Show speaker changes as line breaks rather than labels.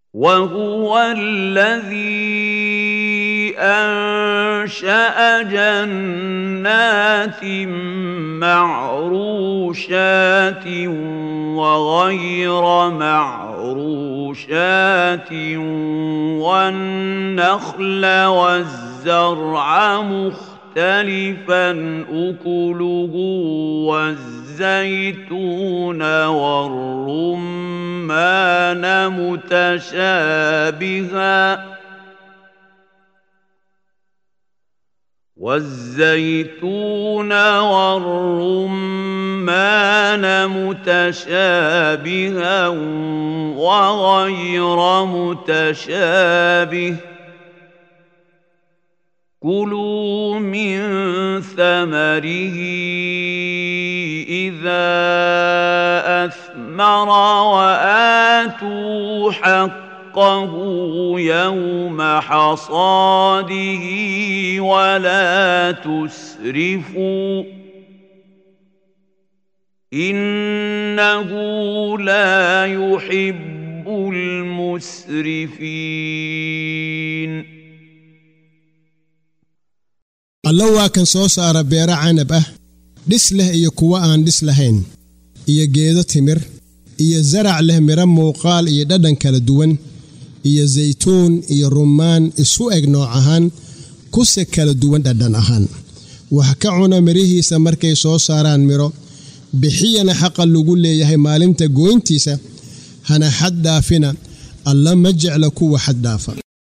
وهو الذي انشا جنات معروشات وغير معروشات والنخل والزرع مختلفا اكله والزيتون والرمان متشابها والزيتون والرمان متشابها وغير متشابه كلوا من ثمره اذا اثمر واتوا حقه حقه يوم حصاده ولا تسرفوا انه لا يحب المسرفين
alla waa kan soo saara beero canab ah dhis leh iyo kuwo aan dhis lahayn iyo geedo timir iyo zarac leh midho muuqaal iyo dhadhan kala duwan iyo saytuun iyo rummaan isu eg nooc ahaan kuse kala duwan dhadhan ahaan wax ka cuna midhihiisa markay soo saaraan midho bixiyana xaqa lagu leeyahay maalinta gooyntiisa hana xad dhaafina alla ma jecla kuwa xad dhaafa